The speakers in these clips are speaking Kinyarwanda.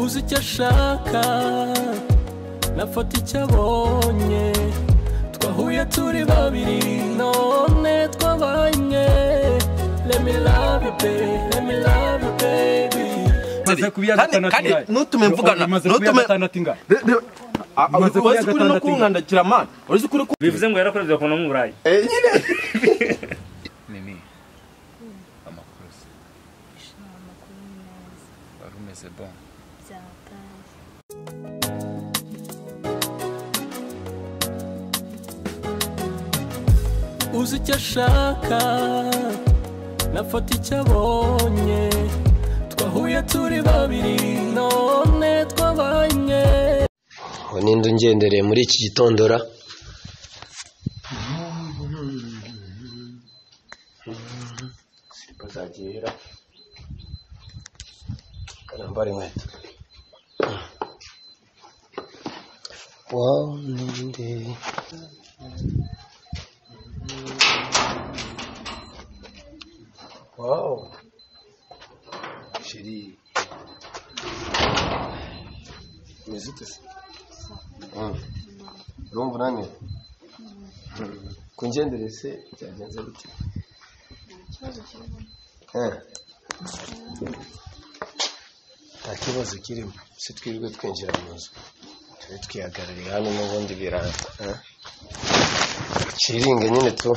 uzi icyo ashaka nafata icyo abonye twahuye turi babiri none twabanye let me love you baby let me love you baby maze ku ya gatandatu kandi ngahe. ntutume mvugana Maze ku ya ntutume gatandatu ngahe. Umaze kuya urazi ukuri no gatandatu. kunkandakira mani urazi ukuri ku bivuze ngo yarakoresheje ukuntu mu burayi Eh, nyine mimi amakuru se wari umeze bon uzi icyo ashaka nafata icyo abonye twahuye turi babiri none twabanye aho ninde ungendereye muri iki gitondora bazagirira karambara inkweto wawe ninde wawu shiri umeze ute se Mm. urumva unaniwe Mm. kungendere se byagenze bite Eh. nta kibazo kirimo si twirwe twinjira mu nzu tube twihagarariye hano n'ubundi biranga eh? ciringe nyine tu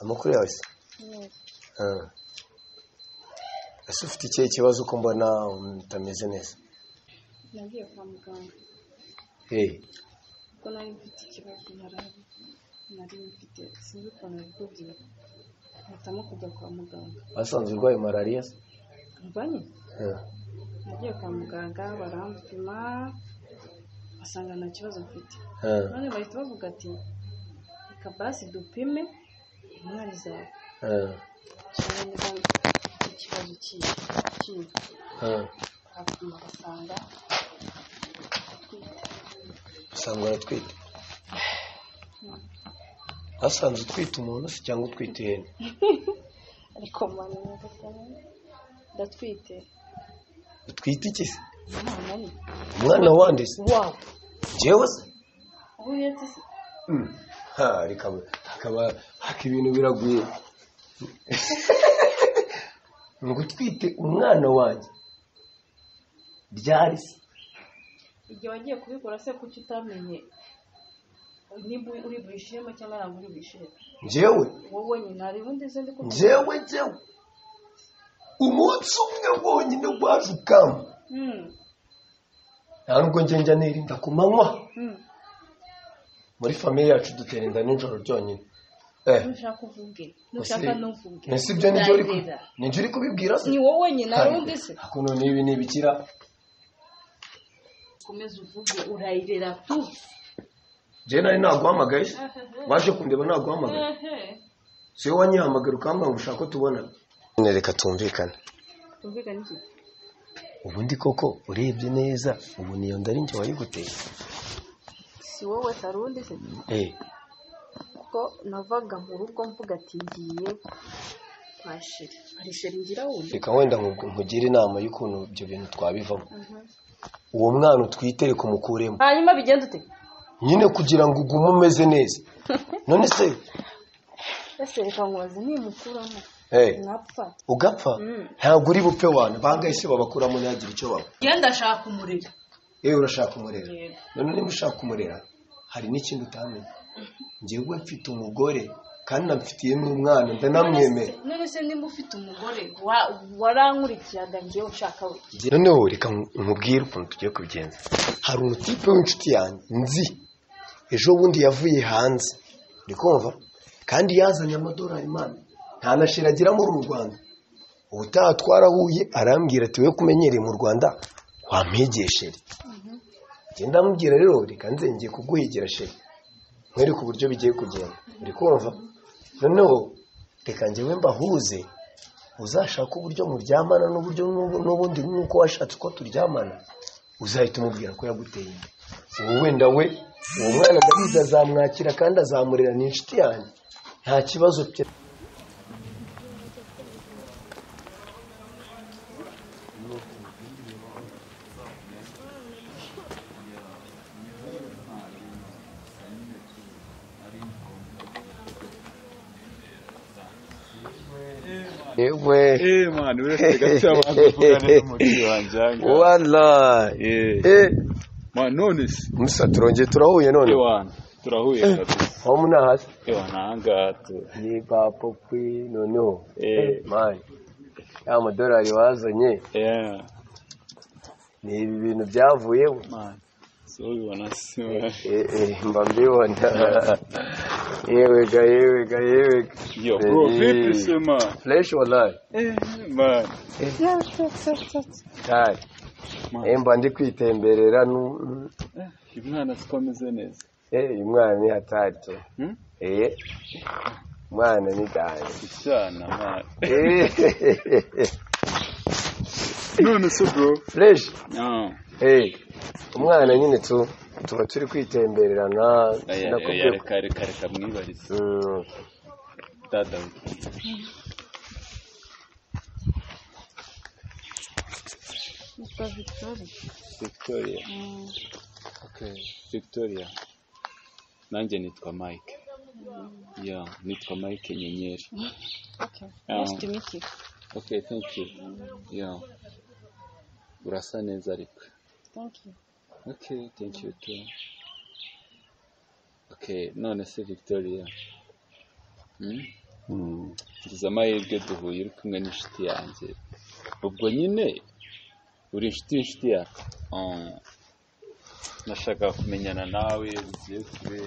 amakuru yawe se Ah. ese ufite ikihe kibazo ko mbona utameze neza nagiye kwa muganga hey kuko nari mfite ikibazo narabi nari mfite sinzi ukuntu ari kubyibuha mpitamo kujya kwa muganga basanze urwaye malariya se? mbanye Ah. nagiye kwa muganga baramupima basanga nta kibazo mfite Ah. none bahita bavuga ati reka basi dupime umwana izawe Ah. cyane niba ufite ikibazo kihe kihe Ah. bakapima basanga usanga uratwite basanze utwite umuntu se cyangwa utwite ihene ariko mwana nyagasani ndatwite utwite iki se umwana ni umwana wande se wawe njyewe se ubu uretse se Mm. Ha, rikaba hakaba haka ibintu biraguye ngo utwite umwana wanjye byari se igihe wagiye kubikora se kuki utamenye niba uri bwishime cyangwa ntabwo uri bwishime njyewe wowe nyine hari ubundi izindi kuko njyewe njyewe umunsi umwe wonyine waje ukamba nta nubwo njye njya nirinda ku manywa muri famiye yacu dutera inda nijoro ryonyine eh nushaka uvuge nushaka nushaka ntuvuge ntuvuge ese ibyo nibyo uri ku- nibyo uri kubibwira se ni wowe nyine hari ubundi se ariko none ibi ni ibikira komeza uvuge urayirera tu njyewe nari naguhamagaye se waje kundeba naguhamagaye si wowe wanyihamagara ukambwira ngo ushaka ko tubonana none reka tumvikane tumvikane iki ubundi koko urebye neza ubu niyo nda ari njye wayiguteye si wowe se hari ubundi se eh kuko navaga mu rugo mvuga ati ngiye kwa sheri hari sheri ngira wundi reka wenda nku- nkugire inama y'ukuntu ibyo bintu twabivamo uwo mwana utwite reka umukuremo hanyuma bigenda ute nyine kugira ngo ugume umeze neza none se ese reka nkubaze ntimukuramo eh, mwapfa ugapfa ntabwo uri bupfe wana bahangayise babakuramo ntihagire icyo baba genda shaka umuriro yewe urashaka umurera Yego. none niba ushaka umurera hari n'ikindi utamenya njyewe mfite umugore kandi namfitiye n'umwana ndanamwemera none se nimba ufite umugore wa- warankurikiyaga njyewe nshaka we noneho reka nkubwire ukuntu tugiye kubigenza hari umutipe w'inshuti yanjye nzi ejo bundi yavuye hanze uri kumva kandi yazanye amadorari imana nta na shira agira muri uru rwanda ubutaha twarahuye arambwira ati we kumenyereye mu rwanda wampigeshere ngenda amubwira rero reka nze ngiye kuguhigira shira nkwereke uburyo bigiye kugenda uri kumva noneho reka njyewe mbahuze uzashaka uburyo muryamana n'uburyo n'ubu- n'ubundi nk'uko washatse uko turyamana uzahita umubwira ko yaguteye inda ubu wenda we uwo mwana ndabizi azamwakira kandi azamurera ni inshuti yanjye nta kibazo pe yewe Eh man uretse gato abantu kuvugana n'umubyeyi wanjye aha warayi Eh, eh man none se musa turongeye turahuye none ewana turahuye kabisa aho muna hasi ewana ahangaha tu- ni papo kwi noneho eh mani ya madorari wazanye eh ni ibi bintu byavuyeho man so ubibona se man. Eh, eh, mba mbibona yewe ga yewe ga yewe ga. yo bro Eh. vipi se man fresh wallahi eh man kari man eh, mba ndi kwitemberera nu- eh, uyu mwana siko ameze neza eh uyu mwana ni hatatu Hmm? eh mwana ni ganje icyana man Eh, none se bro fresh ah eh umwana nyine tu tuba turi kwitembererana aya aya nakubwiye ko- reka reka reka mwibarize Mm, dada Yitwa Victoria. victoria Mm, victoria nanjye nitwa mike ya nitwa mike nyenyeri okay. Ah. Nice to meet you. okay thank you ya urasa neza ariko Thank you. okay thank you too okay none se victoria hmm? ngize amahirwe duhuye uri kumwe n'inshuti yanjye ubwo nyine uri inshuti inshuti yawe Ah. nashakaga kumenyana nawe bigiye kure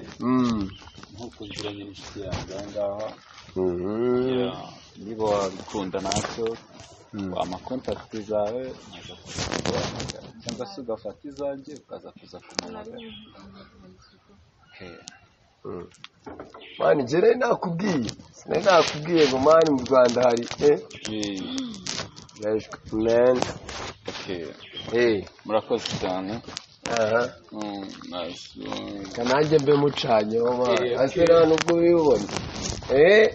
nkuko nziranye n'inshuti yanjye aha ngaha mhm. Yeah, niba wabikunda nacyo amakontakiti zawe ukaza kuza kuguhamagara cyangwa se ugafata izanjye ukaza kuza kumuhamagara Okay. mani njye nari nakubwiye nari nakubwiye ngo mani mu rwanda hari eh Eh, fresh man okay. eh murakoze cyane aha Mm, nice, mm. reka nanjye mbe mucanyeho mani ase nta nubwo ubibona eh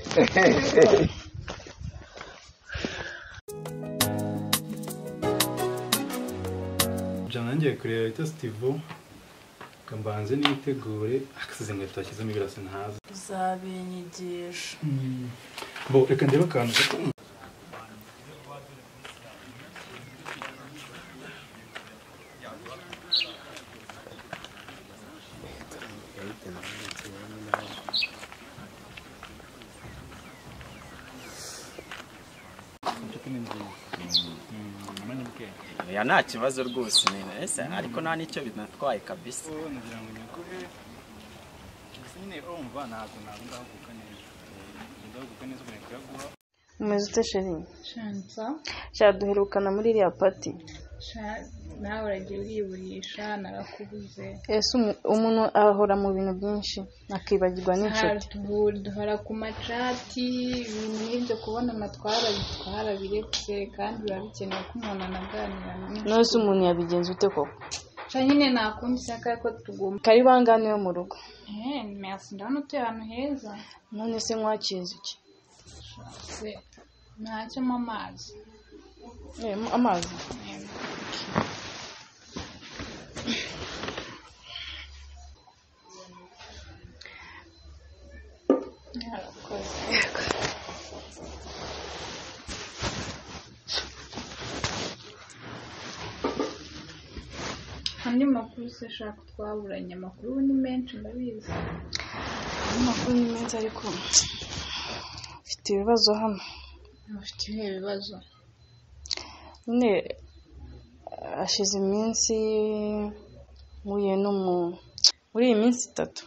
jana ngiye kureba bita sitivu ngo mbanze nitegure akasize inkweto yashyizemo ibirasa ntazi uzabinyigisha bo reka ndebe akantu gato ya nta kibazo rwose nyine ese ariko nta n'icyo binatwaye kabisa umeze ute sheri Shanza. shaduherukana muri iriya pati Sha- nawe uragiye uriburisha narakubuze ese umu- umuntu ahora mu bintu byinshi akibagirwa n'inshuti Hari- duhora ku macati ibintu nk'ibyo kubona amatwara twarabirebye kandi biba bikenewe ko umuntu anaganira n'inshuti. nose umuntu yabigenza ute koko Sha nyine nta kundi ishyaka ko tugomba kari bangane yo mu rugo Eh, merci ndabona utuye ahantu heza none se mwakinze iki se ntacyo mo amazi Eh, amazi Yarakoze. andi makuru se shaka twaburanye amakuru ubu ni menshi ndabizi amakuru ni meza ariko mfite ibibazo hano abafite ibihe bibazo nyine hashize iminsi mpuye n'umu muri iyi minsi itatu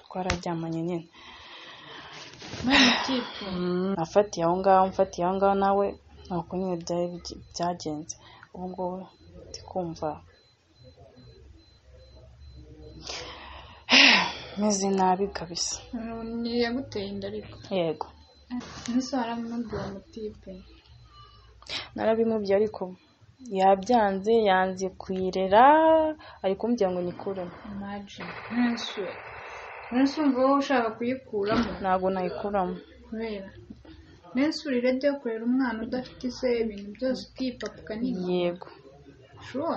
twararyamanye nyine Kitunga. nafatiye aho ngaho mfatiye aho ngaho nawe ntabwo nyine byari bigi- byagenze ubu ngubu ndi kumva meze nabi kabisa Ni yaguteye inda ariko yego ese waramubwira mutipe narabimubye ariko yabyanze yanze kuyirera ari kumbwira ngo nikuremo maji ntunswe ntunswe umva wowe ushaka kuyikuramo ntabwo nayikuramo kubera ntunswe urire yo kurera umwana udafite ise ibintu byose ukipapuka n'inkoni yego shuwa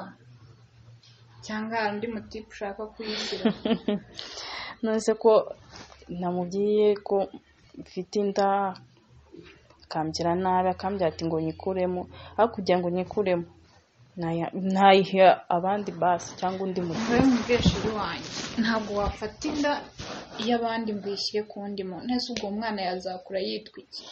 cyangwa hari undi mutipe ushaka kuyishyira nonese ko namubwiye ko mfite inda akamgira nabi akambwira ati ngo nyikuremo aho kugira ngo nyikuremo naya- nayiha abandi basi cyangwa undi muntu nkore mu bwishyuri wanjye ntabwo wafata inda y'abandi ngo uyishyire ku wundi muntu ntese ubwo umwana yazakura yitwa iki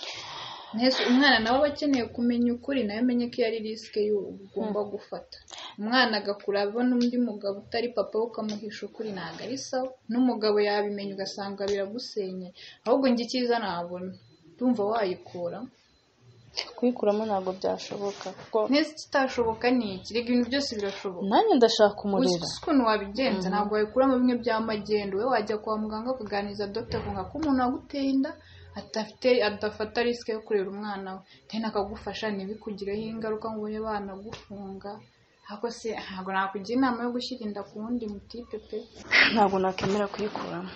ntese umwana nawe aba akeneye kumenya ukuri nawe amenye ko iyo ari risike ugomba gufata umwana agakura abona undi mugabo utari papa we ukamuhisha ukuri ntabwo ari sawa n'umugabo yabimenya ugasanga biragusenye ahubwo njye icyiza nabona ndumva wayikuramo kuyikuramo ntabwo byashoboka kuko ntese ikitashoboka ni iki rega ibintu byose birashoboka nanjye ndashaka umuriro uzi ukuntu wabigenza ntabwo wabikuramo bimwe bya magendu we wajya kwa muganga ukaganiriza dogita akumva ko umuntu waguteye inda adafite adafata risike yo kurera umwana we kandi akagufasha ntibikugireho ingaruka ngo ube banagufunga ahubwo se ntabwo nakugira inama yo gushyira inda ku wundi mutipe pe ntabwo nakwemera kuyikuramo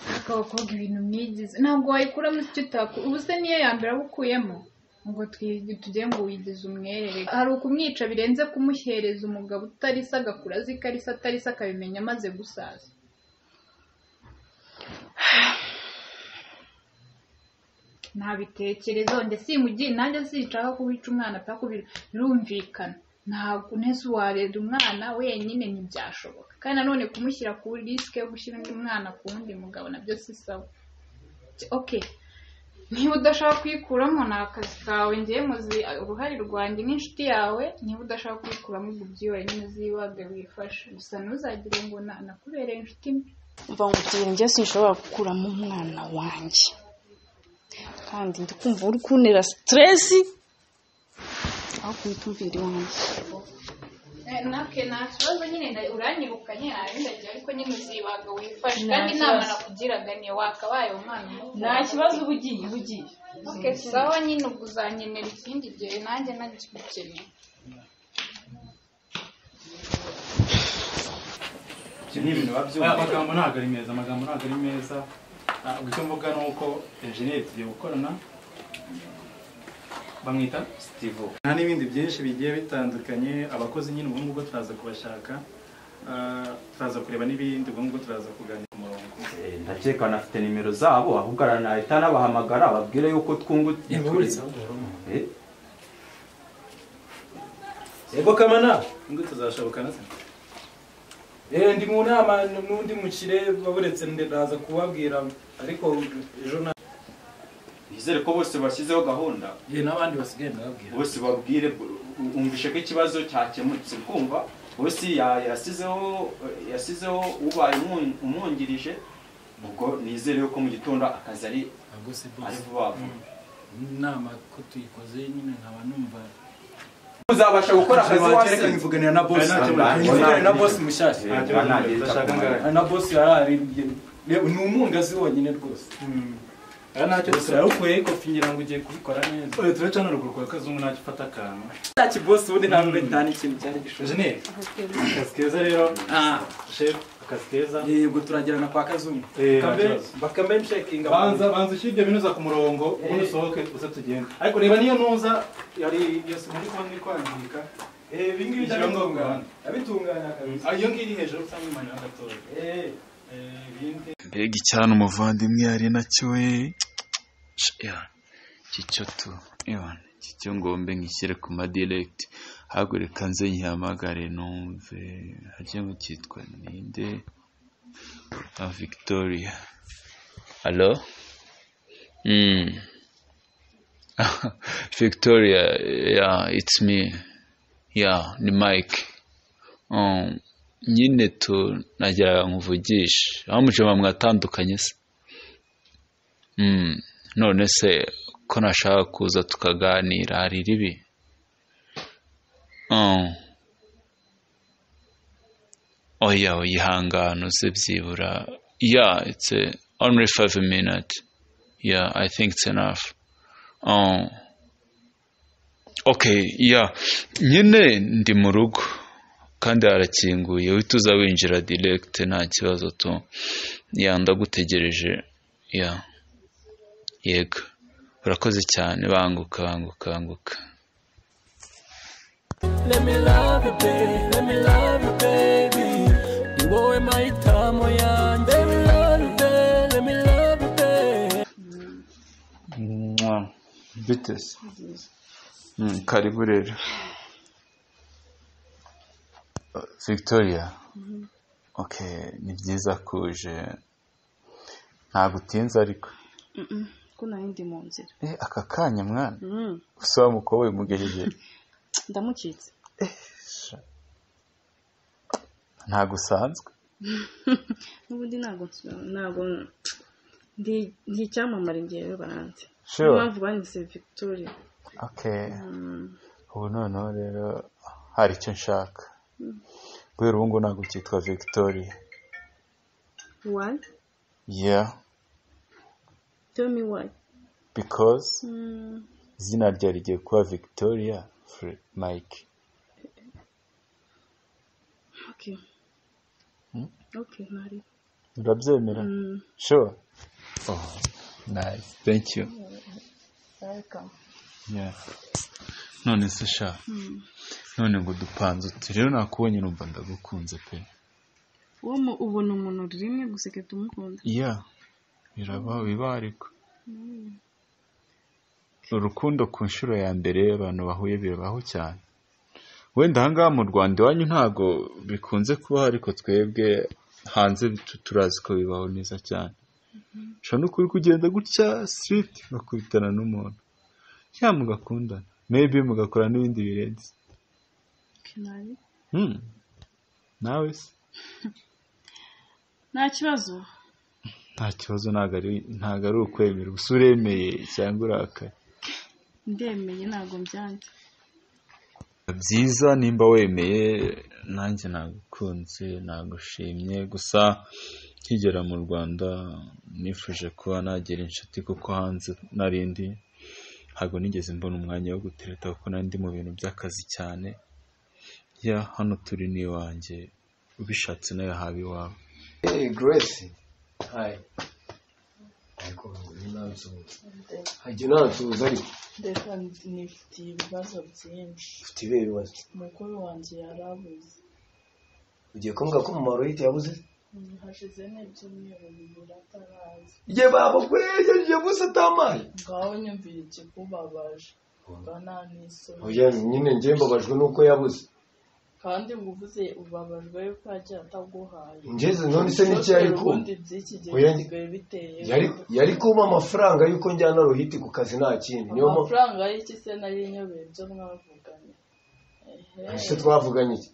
ariko abakobwa ibintu mwigize ntabwo wayikuramo icyo utakura ubu se niyo ya mbere aba ukuyemo ngo twi- tugire ngo wigize umwere hari ukumwica birenze kumuhereza umugabo utarisa agakura azi ko arisa atarisa akabimenya amaze gusaza nabitekereza njye simugiye nanjye sinshaka kubica umwana atakubira birumvikana ntabwo neza warera umwana wenyine ntibyashoboka kandi nanone kumushyira ku risike yo gushyira undi mwana ku wundi mugabo nabyo si sawa okay niba udashaka kuyikuramo ni akazi kawe ngewe muzi uruhare rwanjye n'inshuti yawe niba udashaka kuyikuramo ubwo ubyibare nyine uzibage wifashe gusa ntuzagire ngo na- nakubereye inshuti mbi mva ngo ubyibere njye sinshobora gukuramo umwana wanjye kandi ndi kumva uri kuntera siteresi aho kuyitumvira iwanjye Eh, nake nta kibazo nyine nda- uranyirukanye ntabindagira ariko nyine uzibaga wifashe Nta kandi inama kibazo. nakugiraga ni wakabaye umwana muto. uba ugiye uba ugiye Ok, sawa nyine ubwo uzankenera ikindi gihe nanjye nagikukeneye ibyo ni ibintu biba byumva amagambo ntabwo ari meza amagambo ntabwo ari meza Ah, ubwo icyo mvuga ni uko enjeniyeri tugiye gukorana bamwita sitivo nta n'ibindi byinshi bigiye bitandukanye abakozi nyine ubu ngubu turaza kubashaka Ah, turaza kureba n'ibindi ubu ngubu turaza kuganira ku murongo ndakeka banafite nimero zabo ahubwo aranahita anabahamagara ababwire yuko twunguka Eh? yego kamana ngo tuzashobokana se Eh, ndi mu nama n'undi mukire waburetse ndaza kubabwira ariko ejo na Nizere ko bose bashyizeho gahunda Eh, n'abandi basigaye ndababwira bose babwire umvishe ko ikibazo cyakemutse kumva bose ya- yasizeho yasizeho ubaye umwun- umwungirije ubwo nizere yuko mu gitondo akazi ari ntabwo se ari bose vuba vuba inama ko tuyikoze nyine nkaba numva uzabasha gukora akazi Kereka wasinze nkivuganira na boss nkivuganira na boss mushyashya na boss yararirimbye ni umungazi wonyine rwose ntacyo turawukuye ariko fingira ngo ugiye kubikora neza oya turacana ruguru kwa kazungu ntacyo ufata akantu ntacyo bosi ubundi ntabwo nta n'ikintu cyari gishoboye jeneri akazi keza rero shef akazi keza yego turagirana kwa kazungu Eh, Kambe- ntakibazo. bakambe nshekinga banza banza ushyire ibyo binuza ku murongo ubundi usohoke uze tugende ariko reba niyo nuza yari yose muri kubona iri kwangirika ibi ngibi byabitunganya abitunganya kabisa iyo ngiyi iri hejuru cyangwa imanira gatoya ibindi mbega icyana umuvandimwe yari nacyo we kicyo tu ewana kicyo ngombe nkishyire ku madiregiti ahubwo reka nze nyihamagare numve harya ngo cyitwa ninde na victoria alo Mm. victoria yeah, it's me yeah, ni mike um, nyine tu nageraga nkuvugisha aho mujama mwatandukanye se Mm, none se ko nashaka kuza tukaganira hari ribi Oh. oya uyihangana uze byibura yeah it's a, only five minutes yeah i think it's enough Oh. okay yeah nyine ndi mu rugo kandi harakinguye uhita uza winjira direct nta kibazo tu ya ndagutegereje ya yego urakoze cyane banguka banguka banguka Let me love you, baby. Let me love you, baby. Ni wowe mahitamo yanjye. Let me love you, baby. Let me love you, baby. Mwah. bite se Mm, karibu rero Uh, victoria okay ni byiza ko uje ntabwo utinze ariko Mm-mm, ko nari ndi mu nzira Eh, aka kanya mwana Mm, gusa wa mukobwa mugejeje ndamucitse ntabwo usanzwe n'ubundi ntabwo ntabwo ndi ndi icyamamare ngewe baranze Sure. niyo mpamvu banyise victoria okay Mm, ubu noneho rero hari icyo nshaka Mm. guhera ubu ngubu ntabwo cyitwa victoria why yeah tell me why because Mm, izina ryawe rigiye kuba victoria Fre- mike okay Mm. okay ntari urabyemera Mm. sure oh nice thank you welcome yeah none se sha Mm. none ngo dupanze uti rero nakubonye numva ndagukunze pe uwo mu- ubona umuntu rimwe gusa igahita umukunda yeah biraba biba ariko Mm. urukundo ku nshuro ya mbere abantu bahuye birabaho cyane wenda ahangaha mu rwanda iwanyu ntabwo bikunze kubaho ariko twebwe hanze tu- turazi ko bibaho neza cyane ushobora no kuri kugenda gutya siriti mugakubitana n'umuntu cyangwa mugakundana mebi mugakora n'ibindi birenze Okay, ntari Hmm. nawe se nta kibazo nta kibazo ntabwo ari ntabwo ari ukwemera gusa uremeye cyangwa urakaye ndemeye ntabwo mbyanze byiza nimba wemeye nanjye nagukunze nagushimye gusa nkigera mu rwanda nifuje kuba nagira inshuti kuko hanze narindi ntabwo nigeze mbona umwanya wo gutereta kuko nari ndi mu bintu by'akazi cyane ya hano turi ni iwanjye ubishatse nawe haba iwawe Hey, Grace. Hi. Ariko uyu nansuhuza. Hajya unansuhuza ariko. ndetse nifitiye ibibazo byinshi Ufite ibihe bibazo. umukuru wanjye yarabuze Ugiye kumbwira ko mu maroyite yabuze? Mm, hashize n'ibyumweru bibiri ataraza Ye baba we yaje buze atamaye. ngaho nyumvira ikikubabaje mba nta n'isoni Oya nyine njye mbabajwe nuko yabuze. kandi ngo uvuze ubabajwe yuko yagiye ataguhaye Ngeze none se n'iki yari kumva? ubundi by'iki gihe Oya, bisigaye biteye Yari yari kumpa amafaranga yuko njyana rohiti ku kazi nta kindi. Niyo mpamvu amafaranga y'iki se nayo inyobeye ibyo mwavuganye Ehe, ese twavuganye iki?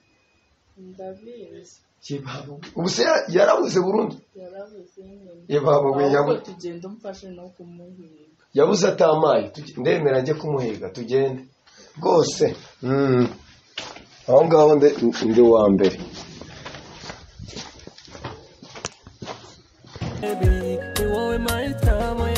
ndabizi Kibaba. Ubu se ya- yarabuze burundu. yarabuze nyine Ye baba we ahubwo yabuze. tugenda umfashe no kumuhiga yabuze atamaye Tuge- ndemera njye kumuhiga tugende rwose Mm. aho ngaho nde- ndi wa mbere Baby, ni wowe mahitamo